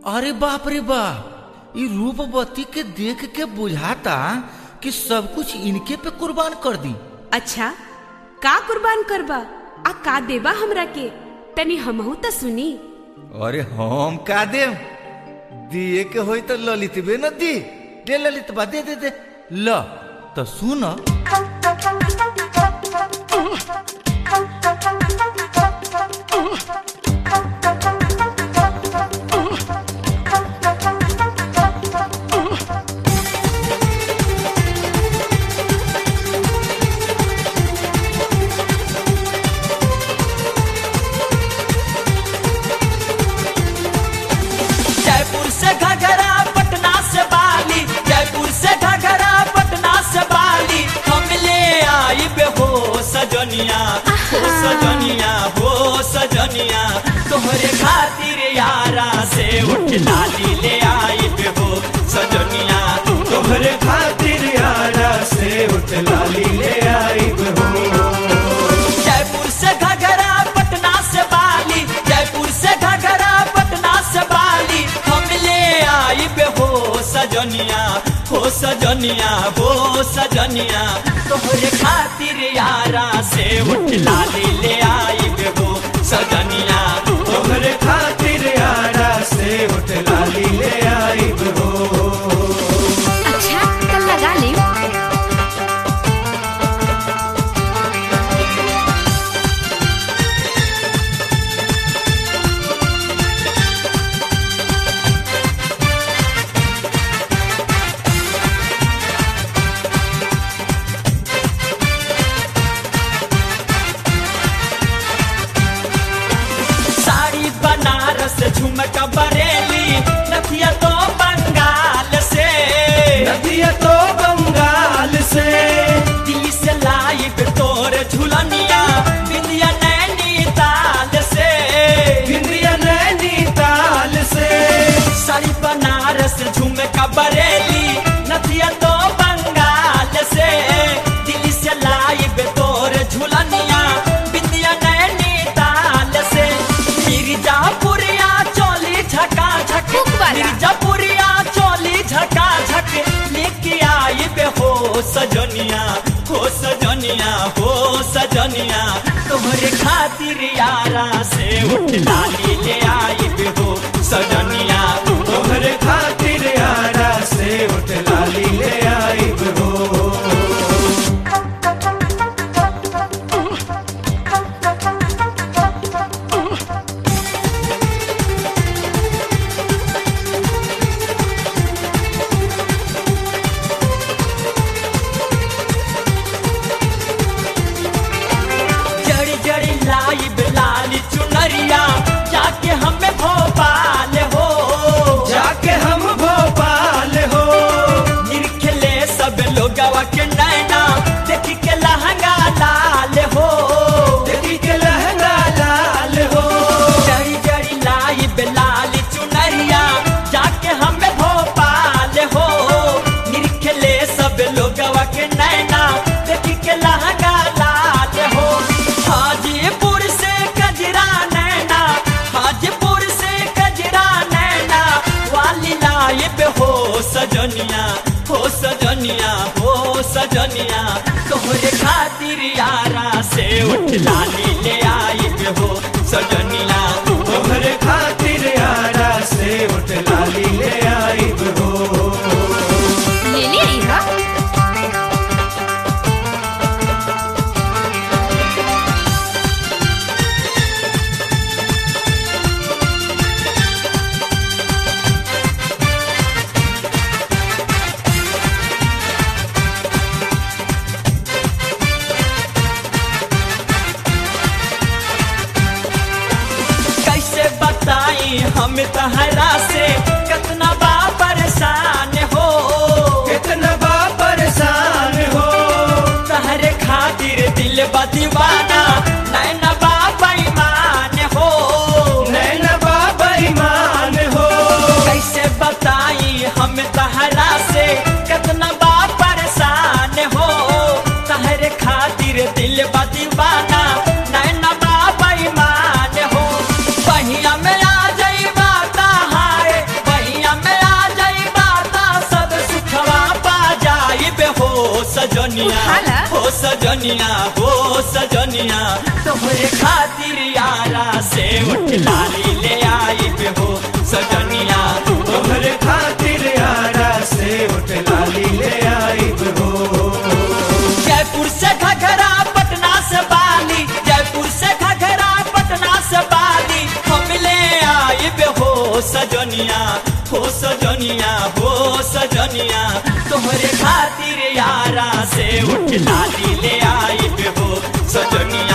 अरे बाप रे बाप ई रूपवती के देख के बुझाता कि सब कुछ इनके पे कुर्बान कर दी अच्छा का कुर्बान करबा आ का देबा हमरा के तनी हमहू त सुनी अरे हम का देम दिए के होई तो ललितबे न दी दे ललित बा दे दे दे ल तो सुन जयपुर से घघरा पटना से बाली जयपुर से घघरा पटना से बाली हम ले आई बे हो सजनिया हो सजनिया हो सजनिया तोहरे खातिर यारा से उठ लाली ले आई बे हो सजनिया तोहरे खातिर यारा से उठ लाली ले आई हो जयपुर से घघरा पटना से बाली जयपुर से घघरा पटना से बाली हम ले आई बे हो सजनिया हो सजनिया हो सजनिया तोहरे खातिर यारा से उठ लाली ले आई बे हो सजनिया तोहरे खातिर यारा से उठ लाली ले आई हो अच्छा कल लगा ले साड़ी बनारस झुमका बरेली नथिया तो बंगाल से नदिया तो बंगाल से दिल्ली से लाई पे तोर झुलनिया बिंदिया नैनीताल से इंद्रिया नैनीताल से साड़ी बनारस झुमका बरेली नथिया तो बंगाल से दिल्ली से लाई पे तोर झुलनिया बिंदिया नैनीताल से मिर्जापुरिया चोली झका झक हुक वाला। मिर्जापुरिया चोली झका झक लेके आई बे हो सजनिया हो सजनिया हो सजनिया तोहरे खातिर यारा से उठ लाली ले आई बे हो सजनिया तोहरे खातिर यारा से उठ लाली ले आई हो जड़ी जड़ी लाई लाली चुनरिया जाके हमें भोपाल हो जाके हम भोपाल हो निरखले सब लोग के नैना देखी के लहंगा लाल हो देखी के लहंगा लाल हो जड़ी जड़ी लाई लाली चुनरिया जाके हमें भोपाल हो निरखले सब लोग के नैना देखी के लहंगा लाल हो हाजीपुर से कजरा नैना हाजीपुर से कजरा नैना वाली लाइब हो सजनिया हो सजनिया हो सजनिया तोहरे खातिर यारा से उठ लाली ले आई हो सजनिया तोहरे खातिर यारा से उठ लाली ले आई हो ले ले आई हा कैसे बताई हम तहरा से कितना बा परेशान हो कितना बा परेशान हो तहरे खातिर दिल बा दीवाना नैना बा बेईमान हो नैना बा बेईमान हो कैसे बताई हम तहरा से कितना बा परेशान हो तहरे खातिर दिल बा दीवाना नैना बा बेईमान हो पहिया में आ जाई बाता सजनिया उठाला। हो सजनिया हो सजनिया तोहरे खातिर यारा से उठ लाली ले आई पे हो सजनिया तोहरे खातिर यारा से उठ लाली ले आई हो जयपुर से घघरा पटना से बाली जयपुर से घघरा पटना से बाली हम ले आई बे हो सजनिया हो सजनिया हो सजनिया तोहरे खातिर यारा से उठ लाली ले आई बे हो सजनिया